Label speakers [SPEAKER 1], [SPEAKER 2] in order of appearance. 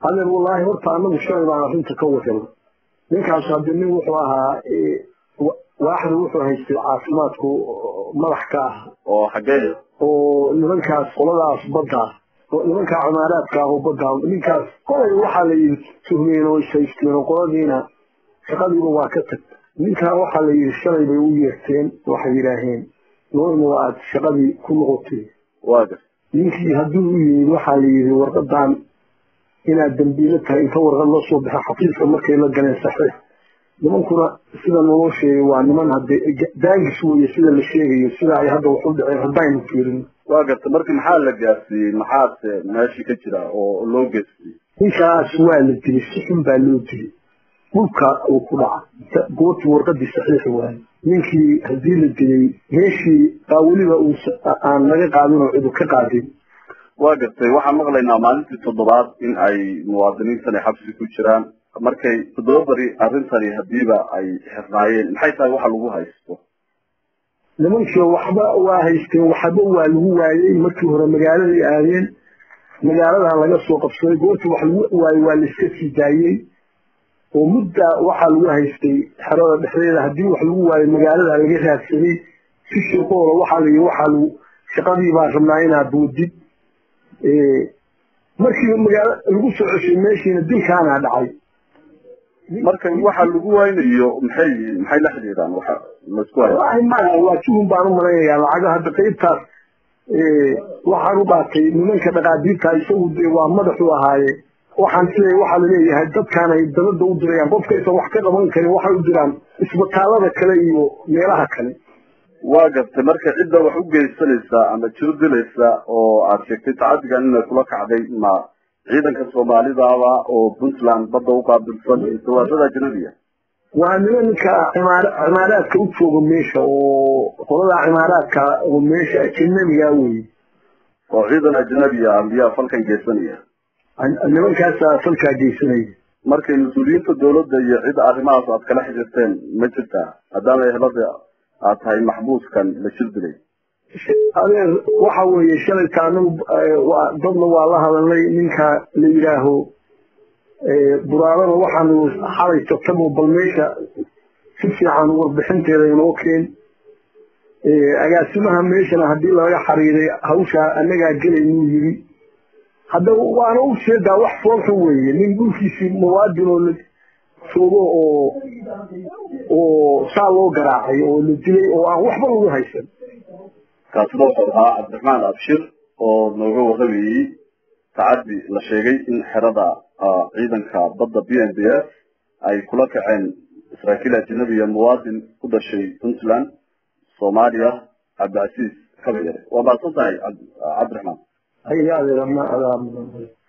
[SPEAKER 1] adeer wallaahi horta anagu shalay baan arrinta ka wadana ninkaas hadde nin wuxuu ahaa waaxda wuxuu haystay caafimaadku madax ka ah
[SPEAKER 2] oo xaggee
[SPEAKER 1] oo nimankaas qoladaas badda oo nimankaa cumaaraadka ah oo badda ninkaas kolay waxaa la yidhi tuhmeen oo ishaysteen oo qoladiina shaqadiiba waa ka tag ninkaa waxaa la yidhi shalay bay u yeerteen waxay yidhaaheen noorma aad shaqadii ku noqotay
[SPEAKER 2] waa gar
[SPEAKER 1] ninkii hadduu u yimid waxaa la yidhi warqadan inaad dambiilo tahay inta warqad la soo baxa xafiiska markay la galeen saxiix nimankuna sida naloo sheegay waa niman hadde daangis weeye sida la sheegayo sida ay hadda wax u dhaceen haddaynu fiirin
[SPEAKER 2] waa garta marka maxaa la gaarsiiyey maxaase meeshii ka jira oo loo geystay
[SPEAKER 1] ninkaas waa la dilay si xun baa loo dilay dhulka uu ku dhaca goortii warqadii saxiix waaye ninkii haddii la dilay meeshii baa weliba uu aan laga qaadin oo cidu ka qaadin
[SPEAKER 2] waa gartay waxaan maqlaynaa maalintii toddobaad in ay muwaadiniintani xabsi ku jiraan markay toddoba bari arrintani hadiiba ay xirnaayeen maxay tahay waxa lagu haysto
[SPEAKER 1] nimankii waxba waa haysteen waxba waa lagu waayey markii hore magaaladay aadeen magaaladan laga soo qabsaday goortii wax lagu waayey waa la iska sii daayey oo mudda waxaa lagu haystay xerada dhexdeeda haddii wax lagu waayo magaalada laga raadsaday si shirqoola waxaa la yii waxaa lagu shaqadii baa rabnaa inaad boodid markiiba magaalo lagu soo ceshay meeshiina dilkaanaa dhacay
[SPEAKER 2] marka waxa lagu waynayo maxay maxay la xidhiidhaan waxa laisku hayo
[SPEAKER 1] wallaahi maya waa tuhun baan u malaynayaa lacaga hadda qaybtaas waxaan u dhaatay nimanka dhaqaadiirta isagu dee waa madaxu ahaaye waxaan siday waxaa laleeyahay dadkaan ay dabada u dirayaan qofkaysan wax ka qaban karin waxay u diraan isbitaalada kale iyo meelaha kale
[SPEAKER 2] waa gartay marka cidda wax u geysanaysa ama jiro dilaysa oo aad sheegtay tacadigan inay kula kacday ma ciidanka soomaalidaaba oo puntland badda u qaabilsan dawaadada ajnabiya
[SPEAKER 1] waa nimanka cimaar cimaaraadka u jooga meesha oo qolada cimaaraadka oo meesha ajnabiga weye
[SPEAKER 2] oo ciidan ajnabiya ambiyaa falkan geysanaya
[SPEAKER 1] nimankaasaa falkaa geysanaya
[SPEAKER 2] markay mas-uuliyiinta dawladda iyo cid arrimahaas aad kala xiriirteen ma jirtaa maadaama ehlada aad tahay maxbuuskan la jir dilay
[SPEAKER 1] adeer waxa weeye shalayta anagu dadna waa la hadalnay ninka la yidhaaho buraarada waxaanu xalay tagtabo bal meesha si fiican warbixinteeda inoo keen agaasimaha meeshana haddii laga xariiray hawshaa annagaa gelaynuu yiri hadda waana u sheedaa wax foolxun weeye nin dhulkiisii muwaadin oo la joogo oo oo saa loo garaacay oo la dilay oo aan waxba lagu haysan
[SPEAKER 2] kaasina wuxuu ahaa cabdiraxmaan abshir oo nooga warramayey tacaddi la sheegay in xerada ciidanka badda b n b s ay kula kaceen saraakiil ajnabiya muwaadin ku dhashay puntland soomaaliya cabdicasiis kabayare waa mahadsan tahay cabdiraxmaan
[SPEAKER 1] hay adeer ma adaa